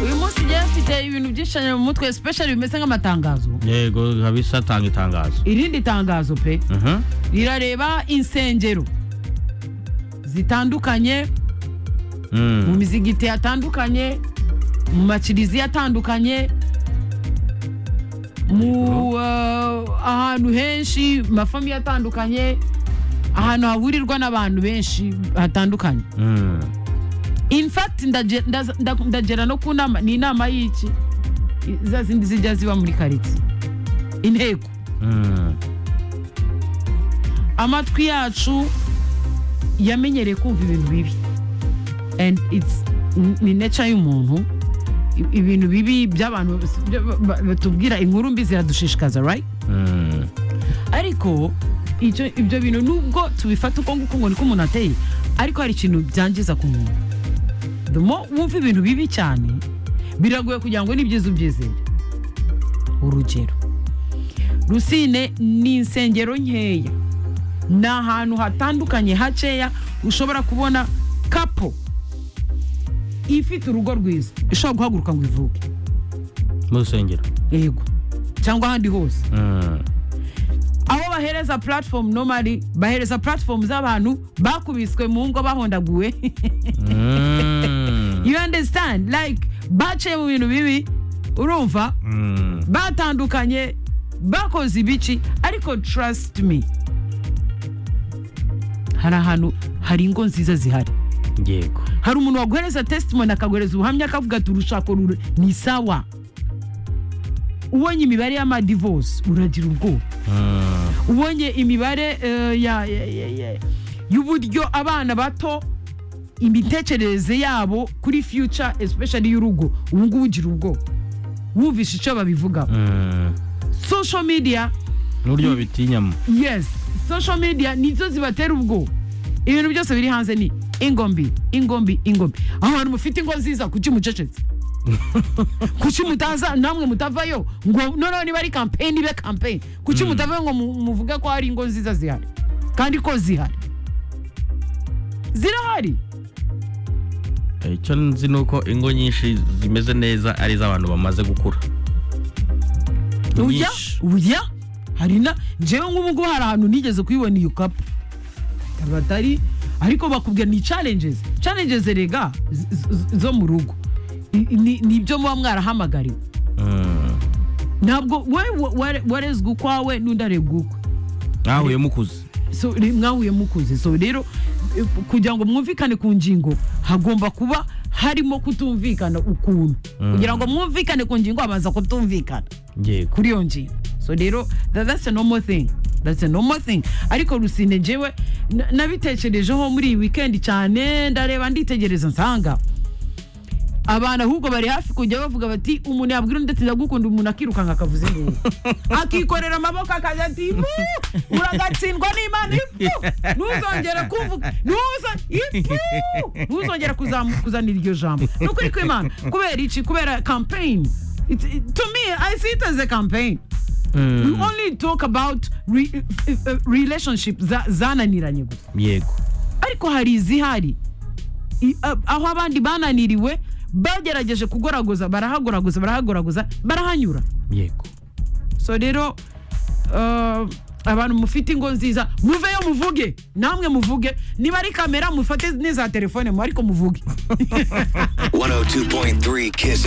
uyu munsi njyewe mfite ibintu byinshi cyane mu mutwe special bimeze nk'amatangazo yego kabisa atanga itangazo irindi tangazo pe Mhm. rirareba insengero zitandukanye Mm. mu mizigiti yatandukanye mu makiriziya atandukanye mu eh, ahantu henshi mu mafamiye atandukanye ahantu hahurirwa n'abantu benshi hatandukanye Mm. in fact ndaje- ndaza- nda- ndagera no ku nama ni inama y'iki I- za zindi zijya ziba muri karitsiye intego Mm. amatwi yacu yamenyereye kumva ibintu bibi and it's ni nature y'umuntu I- ibintu bibi by'abantu bya- ba- ba- batubwira inkuru mbi ziradushishikaza right Mm. ariko icyo ibyo bintu nubwo tubifata uko nguko ngo niko umuntu ateye ariko hari ikintu byangiza ku muntu the more wumva ibintu bibi cyane biragoye kugira ngo n'ibyiza ubyizere urugero rusine ni insengero nkeya ni ahantu hatandukanye hakeya ushobora kubona kapo ifite urugo rwiza ishobora guhaguruka ngo ivuge mu rusengero yego cyangwa ahandi hose Mm. aho bahereza platform normally bahereza platform z'abantu bakubiswe mu ngo bahondaguwe Mm. you understand like baciye mu bintu bibi urumva Mm. batandukanye bakoze ibici ariko trust me hari ahantu hari ingo nziza zihari yego hari umuntu waguhereza testimony akaguhereza ubuhamya akavuga ati urushako rure ni sawa ubonye imibare y'amadivosi uragira ubwoba Mm. ubonye imibare eh, ya- ya- ya- ya- y'uburyo abana bato imitekerereze yabo kuri future especially y'urugo ubu ngubu ugira ubwoba wumvishe icyo babivugaho Mm. social media n'uburyo babitinyamo yes social media nizo zibatera ubwoba ibintu byose biri hanze ni ingombi ingombi ingombi aho hantu mufite ingo nziza kuki mucecetse kuki mutaza namwe mutavayo ngo noneho niba ari kampeyini ibe kampeyini kuki mutavayo ngo mu- muvuge ko hari ingo nziza zihari kandi ko zihari zirahari Eh, icyo nzi ni uko ingo nyinshi zimeze neza ari iz'abantu bamaze gukura ujya Nyinshi. ujya hari na njyewe nk'ubu ngubu hari ahantu nigeze kuyibona iyo kapu batari ariko bakubwira ni challenges challenges rega z- z- zo mu rugo I- ni ni ibyo muba mwarahamagariwe Mm. ntabwo wowe wa- ware- warezwe ukwawe n'undi arebwa ukwe mwahuye mukuze so re- mwahuye mukuze so rero eh, kugira ngo mwumvikane ku ngingo hagomba kuba harimo kutumvikana ukuntu kugira ngo mwumvikane ku ngingo habanza kutumvikana yego kuri iyo ngingo so rero tha- that's a normal thing that's a normal thing ariko rusine njyewe na- nabitekerejeho muri iyi weekend cyane ndareba nditegereza nsanga abantu ahubwo bari hafi kujya bavuga bati umuntu yabwira undi ati ndagukunda umuntu akirukanka akavuze induru akikorera amaboko akajya ati "Ifu, uragatsindwa n'imana ifu ntuzongere kuvuga ntuza ifu ntuzongere kuzamu- kuzanira iryo jambo ni ukuri kw'imana kubera iki kubera campaign It, it, to me, I see it as a campaign. We Mm. only talk about re, uh, uh, relationship za- zananiranye gusa yego ariko hari izihari I- a- aho abandi bananiriwe bagerageje kugoragoza barahagoragoza barahagoragoza barahanyura yego so rero uh, abantu mufite ingo nziza muveyo muvuge namwe muvuge niba ari kamera mufate n'iza telefone mu ariko muvuge 102.3 Kiss